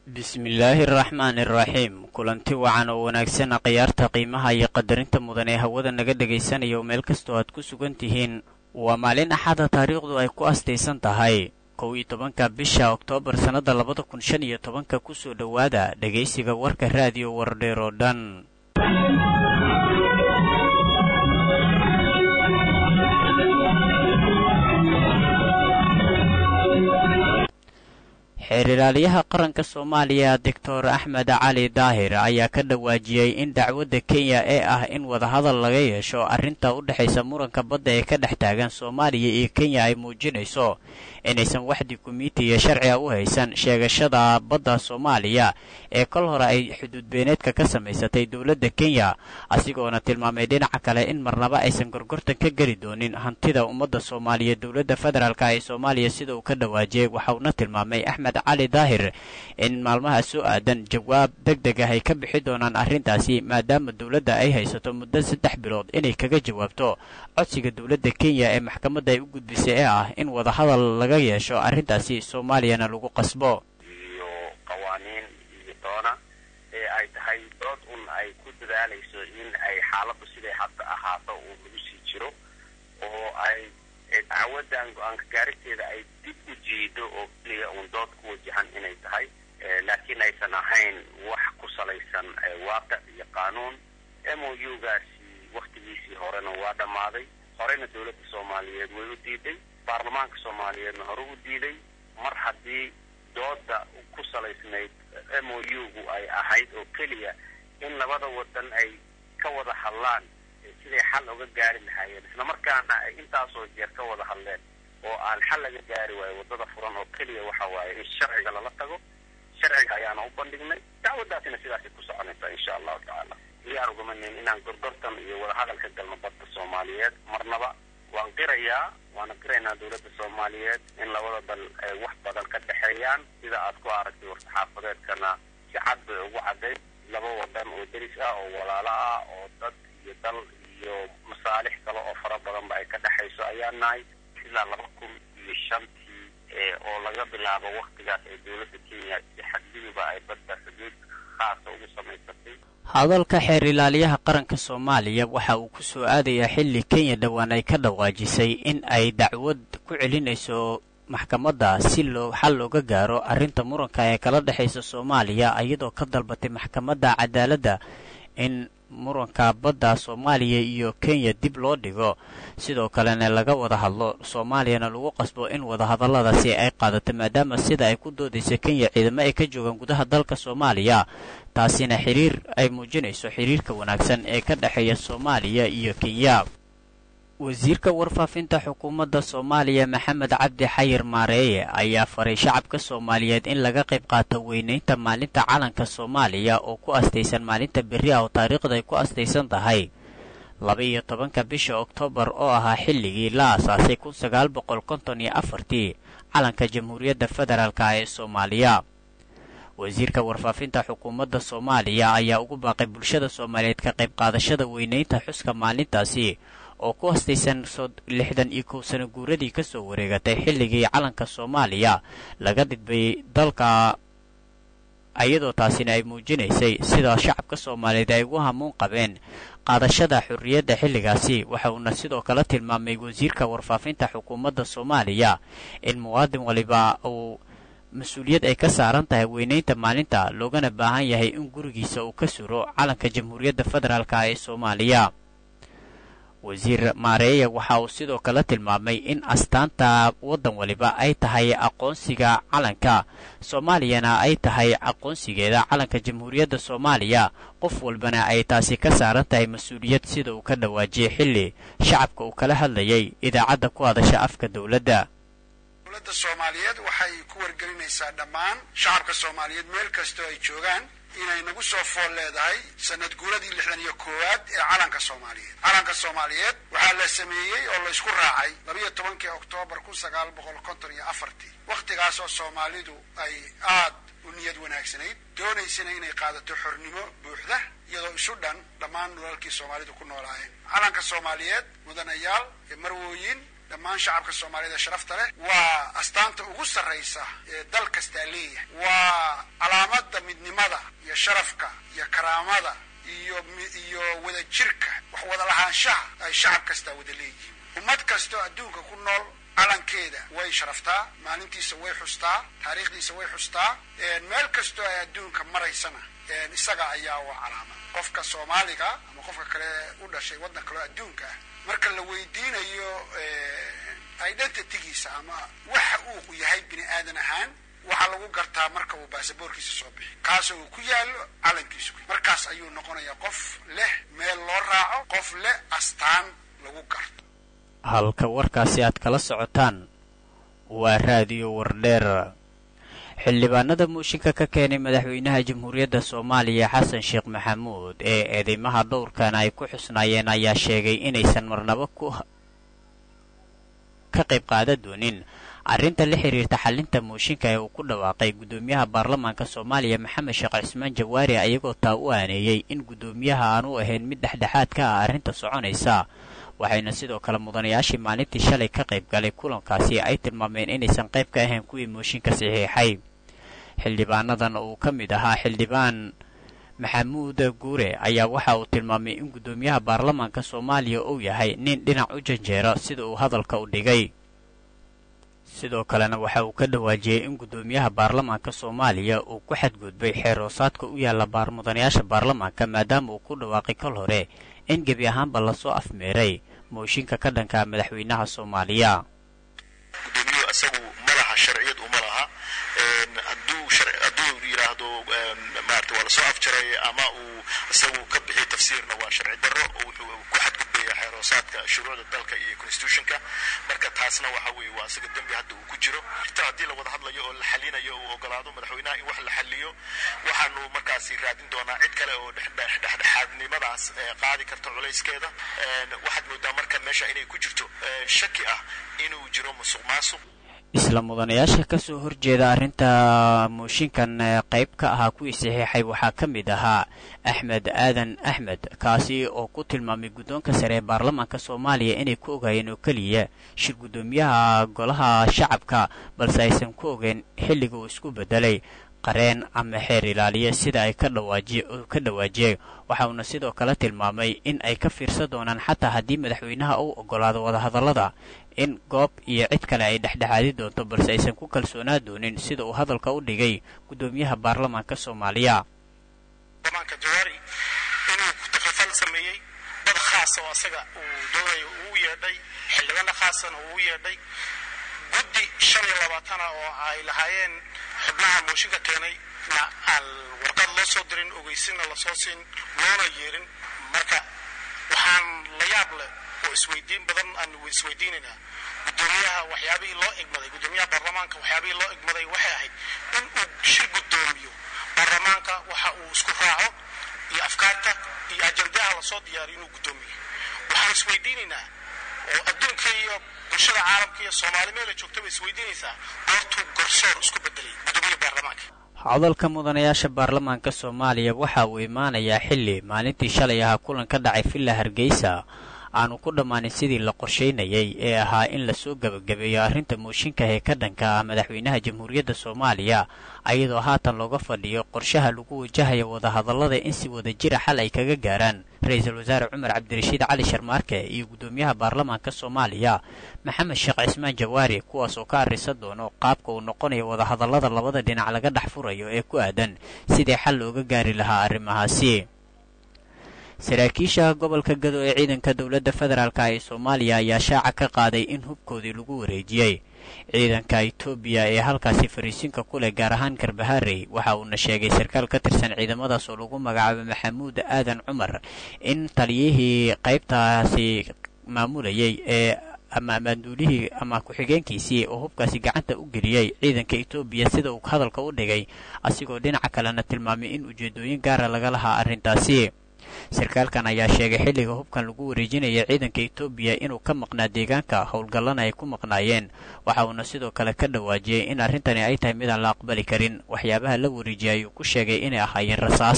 bismillaahi araxmaani araxiim kulanti wacan oo wanaagsan khiyaarta qiimaha iyo qadarinta mudan ee hawada naga dhegaysanaya oo meel kastoo aad ku sugan tihiin waa maalin axada taariikhdu ay ku astaysan tahay kow iyo tobanka bisha oktoobar sannadda labada kun shan iyo tobanka kusoo dhowaada dhegaysiga warka raadiyo wardheer oo dhan xeeriraaliyaha qaranka soomaaliya doctor axmed cali daahir ayaa ka dhawaajiyey in dacwadda kenya ee ah in wadahadal laga yeesho arrinta u dhexaysa muranka badda ee ka dhex taagan soomaaliya iyo kenya ay muujinayso inaysan wax dukumentiya sharciga u haysan sheegashada badda soomaaliya ee kol hore ay xuduudbeeneedka ka samaysatay dowladda kenya asigoona tilmaamay dhinaca kale in marnaba aysan gorgortan ka geli doonin hantida ummadda soomaaliya dowladda federaalka ee soomaaliya sida uu ka dhawaajiyey waxauna tilmaamay axmed cali daahir in maalmaha soo aadan jawaab deg deg ah ay ka bixi doonaan arrintaasi maadaama dowladda ay haysato muddo saddex bilood inay kaga jawaabto codsiga dowladda kenya ee maxkamadda ay u gudbisay ee ah in wadahadal laga yeesho arrintaasi soomaaliyana lagu qasbo iyo qawaaniin iyo doona ee ay tahay dood un ay ku dadaalayso in ay xaaladdu siday hadda ahaato uu lagu sii jiro oo ay dacwaddan go-aanka gaariteeda ay dib u jiido oo keliya uun dood ku wajahan inay tahay laakiin aysan ahayn wax ku salaysan waaqic iyo qaanuun m o u gaasi waktigiisii horena waa dhammaaday horeyna dowladda soomaaliyeed way u diiday baarlamaanka soomaaliyeedna hore u diiday mar haddii dooda ku salaysnayd m o u-gu ay ahayd oo keliya in labada wadan ay ka wada hadlaan siday xal uga gaari lahaayeen isla markaana ay intaasoo jeer ka wada hadleen oo aan xal laga gaari waayo waddada furan oo keliya waxa waaye in sharciga lala tago sharciga ayaana u bandhignay dacwaddaasina sidaasay ku soconaysaa insha allahu tacaala iyaan ugamanin inaan gorgortan iyo wadahadal ka galno badda soomaaliyeed marnaba waan qirayaa waana qiraynaa dowladda soomaaliyeed in labada dal ay wax badan ka dhexeeyaan sida aad ku aragtay war-saxaafadeedkana si cad bay ugu caddayd laba wadan oo deris ah oo walaalo ah oo dad iyo dal iyo masaalix kale oo fara badanba ay ka dhexayso ayaa nahay ilaa laba kun iyo shantii oo laga bilaabo waktigaas ee dowladda kenya si xadguduba ay badda xuduud khaasa ugu samaysatay hadalka xeer ilaaliyaha qaranka soomaaliya waxa uu ku soo aadayaa xilli kenya dhowaan ay ka dhawaajisay in ay dacwad ku celinayso maxkamadda si loo xal looga gaaro arrinta muranka ee kala dhexaysa soomaaliya iyadoo ka dalbatay maxkamadda cadaaladda in muranka badda soomaaliya iyo kenya dib loo dhigo sidoo kalena laga wada hadlo soomaaliyana lagu qasbo in wadahadalladaasi ay qaadato maadaama sida ay ku doodaysa kenya ciidamo ay ka joogaan gudaha dalka soomaaliya taasina xiriir ay muujinayso xiriirka wanaagsan ee ka dhexeeya soomaaliya iyo kenya wasiirka warfaafinta xukuumadda soomaaliya maxamed cabdi xayir maareeye ayaa faray shacabka soomaaliyeed in laga qayb qaato weynaynta maalinta calanka soomaaliya oo ku astaysan maalinta berri ah oo taariikhda ay ku astaysan tahay laba iyo tobanka bisha oktoobar oo ahaa xilligii la asaasay kun sagaal boqol konton iyo afartii calanka jamhuuriyadda federaalka ee soomaaliya wasiirka warfaafinta xukuumadda soomaaliya ayaa ugu baaqay bulshada soomaaliyeed ka qayb qaadashada weynaynta xuska maalintaasi oo ku hastaysan lixdan iyo kow sano guuradii ka soo wareegatay xilligii calanka soomaaliya laga dhidbayay dalka iyadoo taasina ay muujinaysay sida shacabka soomaaliyeed ay ugu hamuun qabeen qaadashada xorriyadda xilligaasi waxa uuna sidoo kale tilmaamay wasiirka warfaafinta xukuumadda soomaaliya in muwaadin waliba uu mas-uuliyad ay ka saaran tahay weynaynta maalinta loogana baahan yahay in gurigiisa uu ka suro calanka jamhuuriyadda federaalka ee soomaaliya wasiir maareeya waxa uu sidoo kale tilmaamay in astaanta waddan waliba ay tahay aqoonsiga calanka soomaaliyana ay tahay aqoonsigeeda calanka jamhuuriyadda soomaaliya qof walbana ay taasi ka saaran tahay mas-uuliyad sida uu ka dhawaajiyey xilli shacabka uu kala hadlayay idaacadda ku hadasha afka dowladda dowladda soomaaliyeed waxay ku wargelinaysaa dhammaan shacabka soomaaliyeed meel kastoo ay joogaan inay nagu soo fool leedahay sanad guuradii lixdan iyo koowaad ee calanka soomaaliyeed calanka soomaaliyeed waxaa la sameeyey oo laysku raacay labiyo tobankii oktoobar kun sagaal boqol konton iyo afartii wakhtigaas oo soomaalidu ay aad u niyad wanaagsanayd doonaysana inay qaadato xornimo buuxda iyadoo isu dhan dhammaan dhulalkii soomaalidu ku noolaayeen calanka soomaaliyeed mudanayaal ee marwooyin dhammaan shacabka soomaaliyeed ee sharafta leh waa astaanta ugu sarraysa ee dal kastaa leeyahay waa calaamad sharafka iyo karaamada iyo iyo wadajirka wax wada lahaanshaha ay shacab kastaa wada leeyihiin ummad kastoo adduunka ku nool calankeeda way sharaftaa maalintiisa way xustaa taariikhdiisa way xustaa meel kastoo ay adduunka maraysana isaga ayaa u calaama qofka soomaaliga ama qofka kale u dhashay waddan kaleo adduunka ah marka la weydiinayo identitygiisa ama waxa uu yahay bini aadan ahaan waxaa lagu gartaa marka uu baasaboorkiisa soo bixi kaasoo uu ku yaallo calankiisu markaas ayuu noqonayaa qof leh meel loo raaco qof leh astaan lagu garto halka warkaasi aad kala socotaan waa raadiyo wardheer xildhibaanada muushinka ka keenay madaxweynaha jamhuuriyadda soomaaliya xasan sheekh maxamuud ee eedeymaha dhowrkan ay ku xusnaayeen ayaa sheegay inaysan marnabo ku ka qayb qaadan doonin arrinta la xiriirta xalinta muushinka ee uu ku dhawaaqay guddoomiyaha baarlamaanka soomaaliya maxamed sheekh cismaan jawaari ayagoo taa u aaneeyey in guddoomiyaha aan u ahayn mid dhexdhexaad ka ah arrinta soconaysa waxayna sidoo kale mudanayaashii maalintii shalay ka qayb galay kulankaasi ay tilmaameen inaysan qayb ka ahayn kuwii mooshinka saxiixay xildhibaanadan uu ka mid ahaa xildhibaan maxamuud guure ayaa waxa uu tilmaamay in guddoomiyaha baarlamaanka soomaaliya uu yahay nin dhinac u janjeera sida uu hadalka u dhigay sidoo kalena waxa uu ka dhawaajiyey in guddoomiyaha baarlamaanka soomaaliya uu ku xadgudbay xeeroosaadka u yaalla mudanayaasha baarlamaanka maadaama uu ku dhawaaqay kol hore in gebi ahaanba lasoo afmeeray mooshinka ka dhanka madaxweynaha soomaaliya gudoomiyuhu isagu ma laha sharciyad uma laha hadduu hadduu yidhaahdo maarata waa lasoo afjaray ama uu isagu ka bixiy tafsiirna waa sharci darro oo wuxuu ku xadgudbaya xeeroosaadka shuruucda dalka iyo constitutionka marka taasna waxa weeye waa isaga dembi hadda uu ku jiro xitaa haddii la wada hadlayo oo la xalinayo uu ogolaado madaxweynaha in wax la xaliyo waxaanu markaasi raadin doonaa cid kale oo dhexdhexaadnimadaas qaadi karta culayskeeda waxaad moodaa marka meesha inay ku jirto shaki ah inuu jiro musuq maasuq isla mudanayaasha ka soo horjeeda arrinta mooshinkan qayb ka ahaa kuwii saxiixay waxaa ka mid ahaa axmed aadan axmed kaasi oo ku tilmaamay guddoonka sare ee baarlamaanka soomaaliya inay ku ogaayeen oo keliya shir guddoomiyaha golaha shacabka balse aysan ku ogeyn xilliga uu isku beddelay qareen ama xeer ilaaliye sida ay ka ka dhawaajiyey waxa uuna sidoo kale tilmaamay in ay ka fiirsan doonaan xataa haddii madaxweynaha uu ogolaado wadahadallada in goob iyo cid kale ay dhexdhexaadi doonto balse aysan ku kalsoonaa doonin sida uu hadalka u dhigay guddoomiyaha baarlamaanka soomaaliya baarlamaanka jawaari inuu taklifal sameeyey dad khaasa oo asaga uu doonayo uu yeedhay xildhibaano khaasana uu yeedhay guddi shan iyo labaatana oo ay lahaayeen xubnaha mooshinka keenay na aan warqad loo soo dirin ogeysinna lasoo siin loona yeerin marka waxaan la yaab leh oo isweydiin badan aan isweydiinaynaa guddoomiyaha waxyaabihii loo egmaday guddoomiyaha baarlamaanka waxyaabihii loo egmaday waxay ahayd in uu shir guddoomiyo baarlamaanka waxa uu isku raaco iyo afkaarta iyo ajandaha lasoo diyaariyo inuu guddoomiyo waxaan isweydiinaynaa oo adduunka iyo bulshada caalamka iyo soomaali meela joogtaba isweydiinaysaa goortuu garsoor isku bedelay guddoomiyaha baarlamaanka hadalka mudanayaasha baarlamaanka soomaaliya waxa uu imaanayaa xilli maalintii shalay ahaa kulan ka dhacay villa hargeysa aanu ku dhammaanin sidii la qorshaynayay ee ahaa in lasoo gebagabeeyo arrinta mooshinka ee ka dhanka ah madaxweynaha jamhuuriyadda soomaaliya ayadoo haatan looga fadhiyo qorshaha lagu wajahayo wadahadallada in si wada jira xal ay kaga gaaraan ra-iisul wasaare cumar cabdirashiid cali sharmaarke iyo guddoomiyaha baarlamaanka soomaaliya maxamed sheekh cismaan jawaari kuwaas oo ka arrisan doono qaabka uu noqonayo wadahadallada labada dhinac laga dhex furayo ee ku aadan sidii xal looga gaari lahaa arrimahaasi saraakiisha gobolka gado ee ciidanka dowladda federaalk ee soomaaliya ayaa shaaca ka qaaday in hubkoodii lagu wareejiyey ciidanka etoobiya ee halkaasi fariisinka ku leh gaar ahaan garbaharey waxa uuna sheegay sarkaal ka tirsan ciidamadaas oo lagu magacaabay maxamuud aadan cumar in taliyihii qaybtaasi maamulayay ee ama maanduulihii ama ku-xigeenkiisii oo hubkaasi gacanta u geliyey ciidanka etoobiya sida uu hadalka u dhigay asigoo dhinaca kalena tilmaamay in ujeedooyin gaara laga lahaa arrintaasi sarkaalkan ayaa sheegay xilliga hubkan lagu wareejinaya ciidanka etoobiya inuu ka maqnaa deegaanka howlgallana ay ku maqnaayeen waxa uuna sidoo kale ka dhawaajiyey in arrintani ay tahay midaan la aqbali karin waxyaabaha la wareejiyay ayuu ku sheegay inay ahaayeen rasaas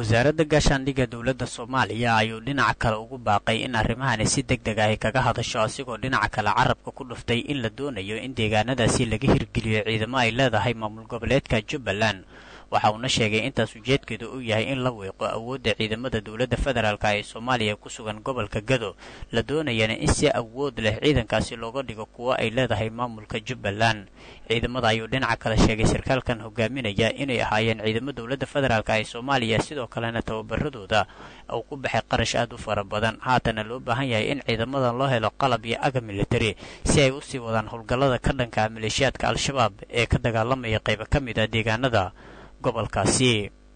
wasaaradda gaashaandhigga dowladda soomaaliya ayuu dhinaca kale ugu baaqay in arrimahani si deg deg ahy kaga hadasho asigoo dhinaca kale carabka ku dhuftay in la doonayo in deegaanadaasi laga hirgeliyo ciidamo ay leedahay maamul goboleedka jubbaland waxa uuna sheegay intaas ujeedkeedu uu yahay in la weeqo awoodda ciidamada dowladda federaalk ee soomaaliya ku sugan gobolka gado la doonayana in si awood leh ciidankaasi looga dhigo kuwo ay leedahay maamulka jubbaland ciidamada ayuu dhinaca kale sheegay sarkaalkan hogaaminaya inay ahaayeen ciidamo dowladda federaalk ee soomaaliya sidoo kalena tababaradooda uu ku baxay qarash aad u fara badan haatana loo baahan yahay in ciidamadan loo helo qalab iyo aga militari si ay usii wadaan howlgallada ka dhanka maleeshiyaadka al-shabaab ee ka dagaalamaya qaybo ka mid ah deegaanada gobolkaasi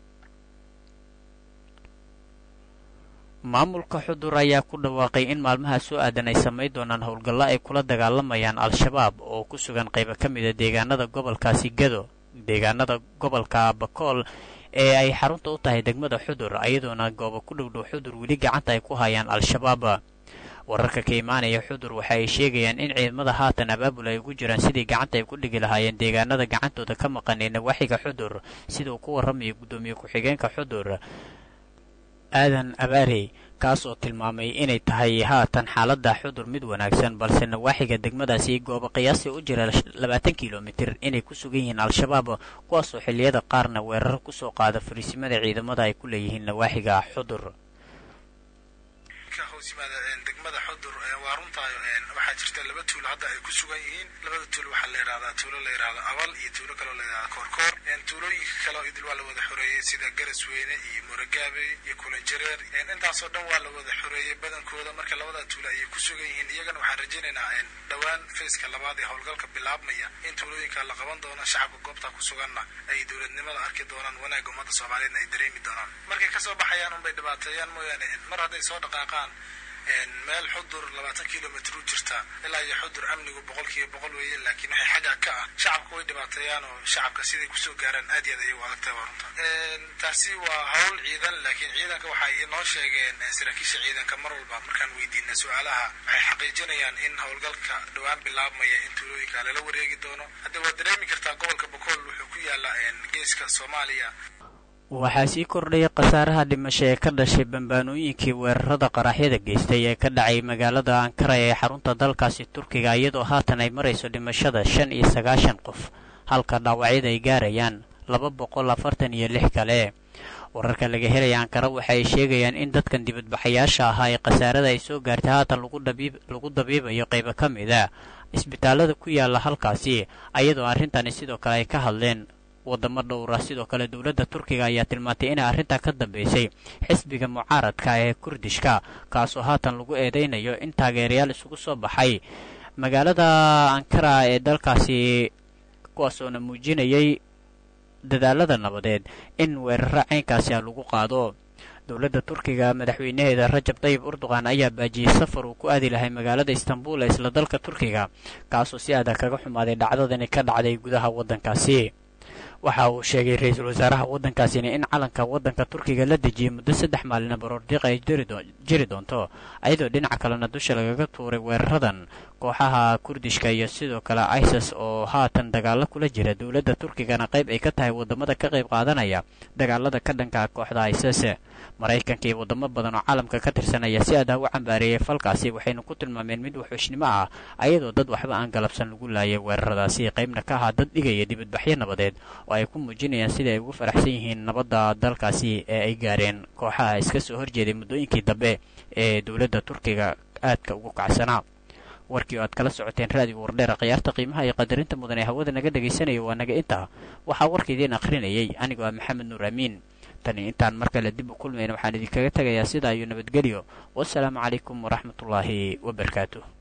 maamulka xudur ayaa ku dhawaaqay in maalmaha soo aadan ay samayn doonaan howlgallo ay kula dagaalamayaan al-shabaab oo ku sugan qaybo ka mida deegaanada gobolkaasi gado deegaanada gobolka bakool ee ay xarunta u tahay degmada xudur ayadoona goobo ku dhowdhow xudur weli gacanta ay ku hayaan al-shabaab wararka ka imaanaya xudur waxa ay sheegayaan in ciidamada haatan abaabul ay ugu jiraan sidii gacanta ay ku dhigi lahaayeen deegaanada gacantooda ka maqan ee nawaaxiga xudur sida uu ku warramayo guddoomiye ku-xigeenka xudur aadan abaarey kaas oo tilmaamay inay tahay haatan xaaladda xudur mid wanaagsan balse nawaaxiga degmadaasi goobo qiyaasii u jira labaatan kilomitir inay ku sugan yihiin al-shabaab kuwaasoo xilliyada qaarna weerar kusoo qaada fariisimada ciidamada ay ku leeyihiin nawaaxiga xudur degmada xudur waa runtaa waxaa jirta laba tuulo hadda ay ku sugan yihiin labada tuulo waxaa la yidhahdaa tuulo la yidhahdo abal iyo tuulo kaloo la yidhahda koorkoor tuulooyinka kale idil waa la wada xoreeyey sida garasweyne iyo morogaabe iyo kulanjareer intaasoo dhan waa la wada xoreeyey badankooda marka labada tuulo ayay ku sugan yihiin iyagana waxaan rajaynaynaa dhowaan fayska labaad ee howlgalka bilaabmaya in tuulooyinka la qaban doono shacabka goobta ku suganna ay dowladnimada arki doonaan wanaagga ummadda soomaaliyeedna ay dareemi doonaan markay kasoo baxayaan unbay dhibaateeyaan mooyaane mar hadday soo dhaqaaqaan meel xudur labaatan kilomitr u jirta ilaa iyo xudur amnigu boqol kiiba boqol weeye laakiin waxay xagga ka ah shacabka way dhibaateeyaan oo shacabka siday kusoo gaaraan aad iyo aad ayay u adagtahay waa runta taasi waa hawl ciidan laakiin ciidanka waxay inoo sheegeen saraakiisha ciidanka mar walba markaan weydiina su-aalaha waxay xaqiijinayaan in howlgalka dhowaan bilaabmaya in tuulooyinka lala wareegi doono hadda waad dareemi kartaa gobolka bokool wuxuu ku yaala geeska soomaaliya waxaa sii kordhaya khasaaraha dhimasho ee ka dhashay bambaanooyinkii weerarada qaraxyada geystay ee ka dhacay magaalada ankara ee xarunta dalkaasi turkiga iyadoo haatan ay marayso dhimashada shan iyo sagaashan qof halka dhaawacyada ay gaarayaan laba boqol afartan iyo lix kale wararka laga helaya ankara waxa ay sheegayaan in dadkan dibadbaxayaasha ahaa ee khasaarada ay soo gaartay haatan lagu dabiibayo qaybo ka mid a isbitaallada ku yaala halkaasi ayadoo arrintani sidoo kale ay ka hadleen wadamo dhowra sidoo kale dowladda turkiga ayaa tilmaantay inay arrintaa ka dambeysay xisbiga mucaaradka ee kurdishka kaasoo haatan lagu eedeynayo in taageerayaal isugu soo baxay magaalada ankara ee dalkaasi kuwaasoona muujinayay dadaalada nabadeed in weeraro caynkaasi a lagu qaado dowladda turkiga madaxweynaheeda rajab tayib urduqan ayaa baajiyey safar uu ku aadi lahay magaalada istanbul ee isla dalka turkiga kaasoo si adag kaga xumaaday dhacdadani ka dhacday gudaha waddankaasi waxa uu sheegay ra-iisul wasaaraha waddankaasina in calanka waddanka turkiga la dejiyey muddo saddex maalina baroordiiq ay jiri doonto ayadoo dhinaca kalena dusha lagaga tuuray weeraradan kooxaha kurdishka iyo sidoo kale isis oo haatan dagaalo kula jira dowladda turkigana qayb ay ka tahay waddamada ka qayb qaadanaya dagaalada ka dhanka kooxda isis maraykanka iyo waddamo badan oo caalamka ka tirsan ayaa si adah u cambaareeyay falkaasi waxaynu ku tilmaameen mid waxuushnimo ah ayadoo dad waxba aan galabsan lagu laayay weeraradaasi qaybna ka ahaa dad dhigaya dibadbaxyo nabadeed oo ay ku muujinayaan sidai ay ugu faraxsan yihiin nabadda dalkaasi ee ay gaareen kooxaha iska soo horjeeday muddooyinkii dambe ee dowladda turkiga aadka ugu kacsanaa warkii oo aad kala socoteen raadiga wardheera khiyaarta qiimaha iyo qadarinta mudan ee hawada naga dhegaysanaya waa naga intaa waxaa warka idiin akhrinayay anigoo ah maxamed nuur amiin tani intaan mar kale dib u kulmayna waxaan idinkaga tegayaa sidaa iyo nabadgelyo wasalaamu calaykum waraxmatullaahi wabarakaatuh